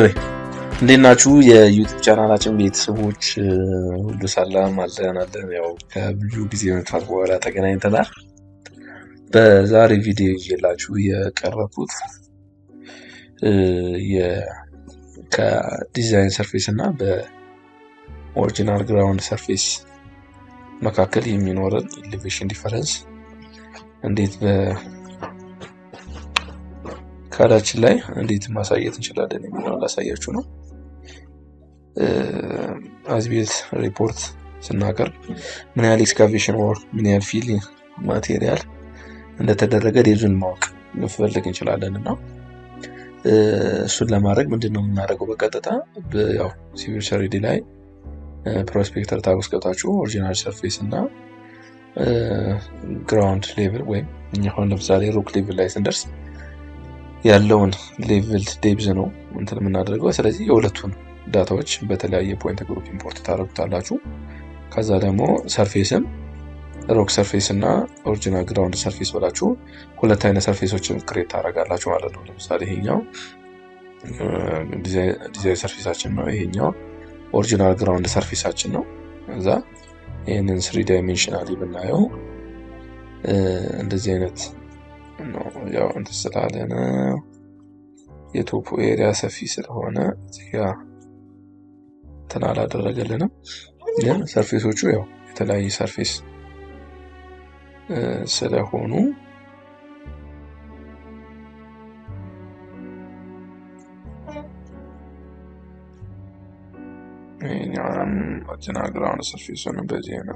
ኤኒዌይ እንዴት ናችሁ? የዩቲዩብ ቻናላችን ቤተሰቦች ሁሉ ሰላም አለን አለን። ያው ከብዙ ጊዜ መጥፋት በኋላ ተገናኝተናል። በዛሬ ቪዲዮ ይዤላችሁ የቀረብኩት ከዲዛይን ሰርፌስ እና በኦሪጂናል ግራውንድ ሰርፌስ መካከል የሚኖረን ኢሌቬሽን ዲፈረንስ እንዴት በካዳችን ላይ እንዴት ማሳየት እንችላለን የሚለውን ላሳያችሁ ነው። አዝቤት ሪፖርት ስናቀርብ ምን ያህል ኤክስካቬሽን ወር ምን ያህል ፊል ማቴሪያል እንደተደረገ ዴዙን ማወቅ ልንፈልግ እንችላለን እና እሱን ለማድረግ ምንድን ነው የምናደርገው? በቀጥታ ያው ሲቪል ሰሪዲ ላይ ፕሮስፔክተር ታግ ውስጥ ገብታችሁ ኦሪጂናል ሰርፌስ እና ግራውንድ ሌቭል ወይም እኛ አሁን ለምሳሌ ሩክ ሌቭል ላይ ስንደርስ ያለውን ሌቭል ዴብዝ ነው እንትን የምናደርገው። ስለዚህ የሁለቱን ዳታዎች በተለያየ ፖይንት ግሩፕ ኢምፖርት ታደርጉታላችሁ። ከዛ ደግሞ ሰርፌስም ሮክ ሰርፌስ እና ኦሪጂናል ግራውንድ ሰርፌስ ብላችሁ ሁለት አይነት ሰርፌሶችን ክሬት ታደርጋላችሁ ማለት ነው። ለምሳሌ ይሄኛው ዲዛይን ሰርፌሳችን ነው፣ ይሄኛው ኦሪጂናል ግራውንድ ሰርፌሳችን ነው። እዛ ይህንን ስሪ ዳይሜንሽናሊ ብናየው እንደዚህ አይነት ነው። ያው እንትን ስላለ ነው የቶፖ ኤሪያ ሰፊ ስለሆነ እዚጋ እንትን አላደረገልንም። ግን ሰርፌሶቹ ያው የተለያየ ሰርፌስ ስለሆኑ ይህኛውንም ኦሪጂናል ግራውንድ ሰርፌሱን በዚህ ነው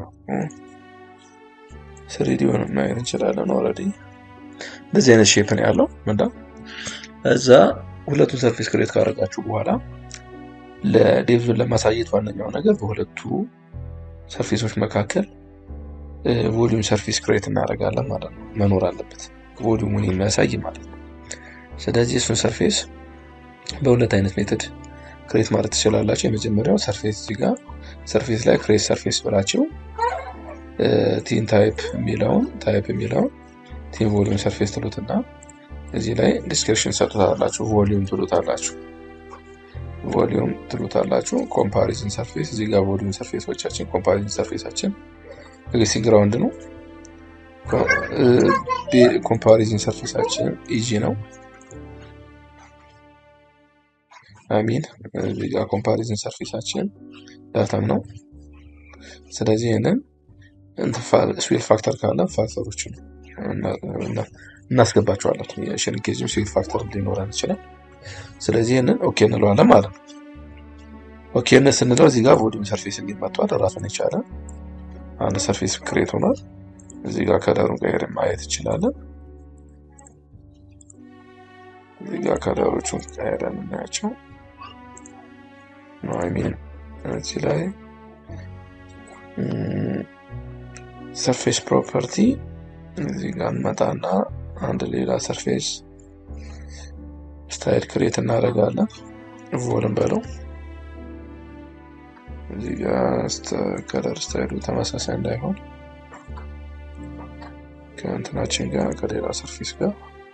ስሪዲውን ማየት እንችላለን። ኦልሬዲ እንደዚህ አይነት ሼፕ ነው ያለው ምንዳ እዛ ሁለቱን ሰርፌስ ክሬት ካደረጋችሁ በኋላ ለዴቭዙን ለማሳየት ዋነኛው ነገር በሁለቱ ሰርፌሶች መካከል ቮሊዩም ሰርፌስ ክሬት እናደርጋለን ማለት ነው። መኖር አለበት ቮሊዩሙን የሚያሳይ ማለት ነው። ስለዚህ እሱን ሰርፌስ በሁለት አይነት ሜትድ ክሬት ማለት ትችላላችሁ። የመጀመሪያው ሰርፌስ እዚህ ጋር ሰርፌስ ላይ ክሬት ሰርፌስ ብላችሁ ቲን ታይፕ የሚለውን ታይፕ የሚለውን ቲን ቮሊዩም ሰርፌስ ትሉትና እዚህ ላይ ዲስክሪፕሽን ሰጡታላችሁ። ቮሊዩም ትሉታላችሁ። ቮሊዩም ትሉታላችሁ። ኮምፓሪዝን ሰርፌስ እዚህ ጋር ቮሊዩም ሰርፌሶቻችን ኮምፓሪዝን ሰርፌሳችን ኤግዚስቲንግ ግራውንድ ነው። ኮምፓሪዝን ሰርፌሳችን ኢጂ ነው። አሚን እዚህ ጋር ኮምፓሪዝን ሰርፌሳችን ዳታም ነው። ስለዚህ ይህንን ስዊል ፋክተር ካለ ፋክተሮችን እናስገባቸዋለን። የሽንኬዝም ስዊል ፋክተር ሊኖረን ይችላል። ስለዚህ ይህንን ኦኬ እንለዋለን ማለት ነው። ኦኬነት ስንለው እዚህ ጋር ቮሊዩም ሰርፌስ እንዲመጧል ራሱን የቻለ አንድ ሰርፌስ ክሬት ሆኗል። እዚህ ጋር ከለሩን ቀይር ማየት እንችላለን። እዚህ ጋር ከለሮቹን ቀይረን እናያቸው ሚን እዚህ ላይ ሰርፌስ ፕሮፐርቲ እዚህ ጋር እንመጣና አንድ ሌላ ሰርፌስ ስታይል ክሬት እናደርጋለን። ቮልም በለው እዚህ ጋር ከለር ስታይሉ ተመሳሳይ እንዳይሆን ከእንትናችን ጋር ከሌላ ሰርፌስ ጋር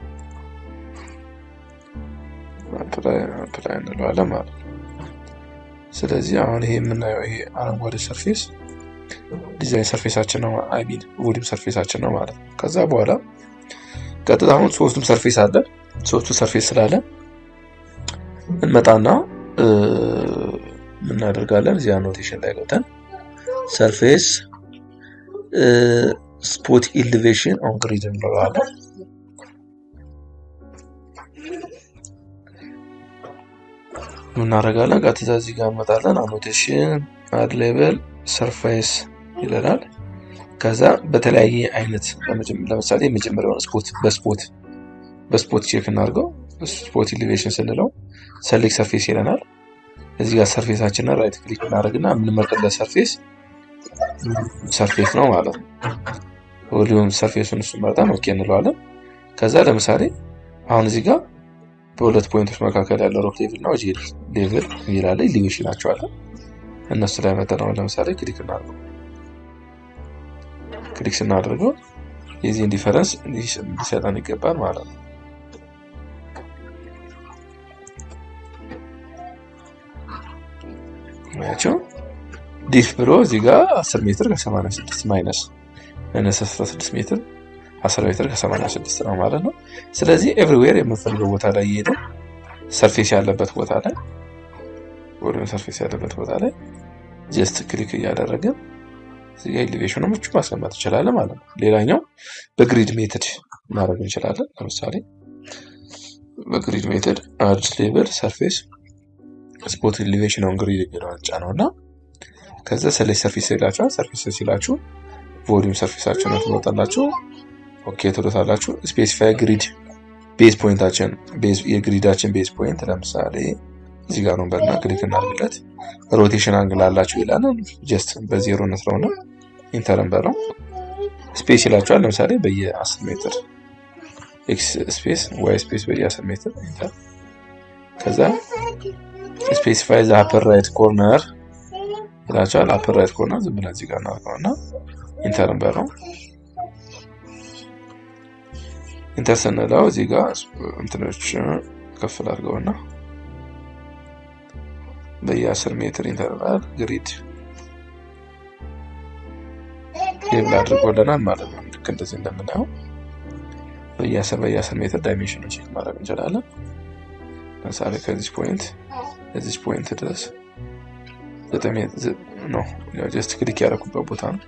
አፕላይ እንለዋለን ማለት ነው። ስለዚህ አሁን ይሄ የምናየው ይሄ አረንጓዴ ሰርፌስ ዲዛይን ሰርፌሳችን ነው፣ አይሚን ቮሊዩም ሰርፌሳችን ነው ማለት ነው። ከዛ በኋላ ቀጥታ አሁን ሶስቱም ሰርፌስ አለ። ሶስቱ ሰርፌስ ስላለ እንመጣና እናደርጋለን እዚህ አኖቴሽን ላይ ገብተን ሰርፌስ ስፖት ኢሊቬሽን ኦን ግሪድ እንለዋለን። እናደርጋለን ቀጥታ እዚህ ጋር እንመጣለን። አኖቴሽን አድ ሌቨል ሰርፌስ ይለናል። ከዛ በተለያየ አይነት ለምሳሌ የመጀመሪያውን ስፖት በስፖት በስፖት ቼክ እናድርገው። ስፖት ኢሊቬሽን ስንለው ሰሌክት ሰርፌስ ይለናል። እዚህ ጋር ሰርፌሳችንን ራይት ክሊክ እናደርግና የምንመርጥለት ሰርፌስ ሰርፌስ ነው ማለት ነው። ቮሊዩም ሰርፌሱን እሱ መርጠን ኦኬ እንለዋለን። ከዛ ለምሳሌ አሁን እዚህ ጋር በሁለት ፖይንቶች መካከል ያለው ሮክ ሌቭል እና ጂ ሌቭል የሚላለ ኢሊቬሽን ናቸዋለን። እነሱ ላይ መጠን ለምሳሌ ክሊክ እናድርገው። ክሊክ ስናደርገው የዚህን ዲፈረንስ ሊሰጠን ይገባል ማለት ነው። ያቸው ዲፍ ብሎ እዚህ ጋር 10 ሜትር ከ86 ማይነስ ማይነስ 16 ሜትር 10 ሜትር ከ86 ነው ማለት ነው። ስለዚህ ኤቭሪዌር የምንፈልገው ቦታ ላይ እየሄደ ሰርፌስ ያለበት ቦታ ላይ ወይም ሰርፌስ ያለበት ቦታ ላይ ጀስት ክሊክ እያደረግን እዚህ ኤሊቬሽኖች ማስቀመጥ እንችላለን ማለት ነው። ሌላኛው በግሪድ ሜትድ ማድረግ እንችላለን። ለምሳሌ በግሪድ ሜትድ አድ ሌብል ሰርፌስ ስፖት ኤሊቬሽን ኦን ግሪድ የሚለውን ጫነው እና ከዛ ሰሌክት ሰርፌስ ይላችኋል። ሰርፌስ ሲላችሁ ቮሊዩም ሰርፌሳችሁን ትመጣላችሁ። ኦኬ ትሎታላችሁ። ስፔሲፋይ ግሪድ ቤዝ ፖይንታችን የግሪዳችን ቤዝ ፖይንት ለምሳሌ እዚህ ጋር ነው በና ክሊክ እናድርግለት። ሮቴሽን አንግል አላችሁ ይላል። ጀስት በዜሮ ነስረውና ኢንተርን በለው ስፔስ ይላችኋል። ለምሳሌ በየ10 ሜትር ኤክስ ስፔስ ዋይ ስፔስ በየ10 ሜትር ኢንተር ከዛ ስፔሲፋይ ዘ አፐር ራይት ኮርነር ይላችኋል። አፐር ራይት ኮርነር ዝም ብለን እዚህ ጋር እናድርገውና ኢንተርን በለው ኢንተር ስንለው እዚህ ጋር እንትኖች ከፍል አድርገውና በየ10 ሜትር ኢንተርቫል ግሪድ ሌብል አድርጎልናል ማለት ነው። ልክ እንደዚህ እንደምናየው በየ10 በየ10 ሜትር ዳይሜንሽን ቼክ ማድረግ እንችላለን። ለምሳሌ ከዚህ ፖይንት እዚህ ፖይንት ድረስ ዘጠኝ ነው ጀስት ክሊክ ያደረኩበት ቦታ ነው።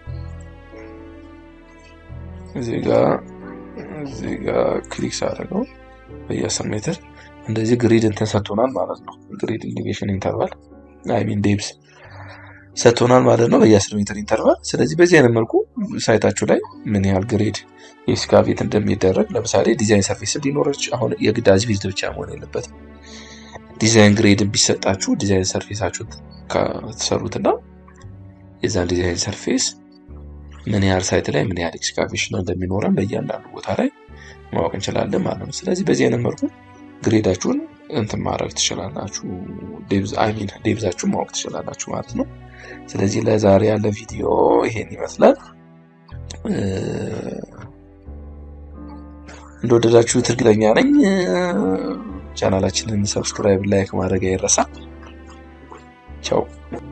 እዚህ ጋር እዚህ ጋር ክሊክ ሳደርገው በየ10 ሜትር እንደዚህ ግሪድ እንትን ሰጥቶናል ማለት ነው። ግሪድ ኢንዲኬሽን ኢንተርቫል አይ ሚን ዴብስ ሰጥቶናል ማለት ነው በየ10 ሜትር ኢንተርቫል። ስለዚህ በዚህ አይነት መልኩ ሳይታችሁ ላይ ምን ያህል ግሪድ ኤክስካቬት እንደሚደረግ ለምሳሌ ዲዛይን ሰርፌስ ሊኖረች አሁን የግድ አዝቢልድ ብቻ መሆን የለበትም። ዲዛይን ግሬድ ቢሰጣችሁ ዲዛይን ሰርፌሳችሁ ከተሰሩትና የዛን ዲዛይን ሰርፌስ ምን ያህል ሳይት ላይ ምን ያህል ኤክስካቬሽን እንደሚኖረን በእያንዳንዱ ቦታ ላይ ማወቅ እንችላለን ማለት ነው። ስለዚህ በዚህ አይነት መልኩ ግሬዳችሁን እንትን ማድረግ ትችላላችሁ። አይሚን ዴብዛችሁን ማወቅ ትችላላችሁ ማለት ነው። ስለዚህ ለዛሬ ያለ ቪዲዮ ይሄን ይመስላል። እንደወደዳችሁት እርግጠኛ ነኝ። ቻናላችንን ሰብስክራይብ፣ ላይክ ማድረግ አይረሳ። ቻው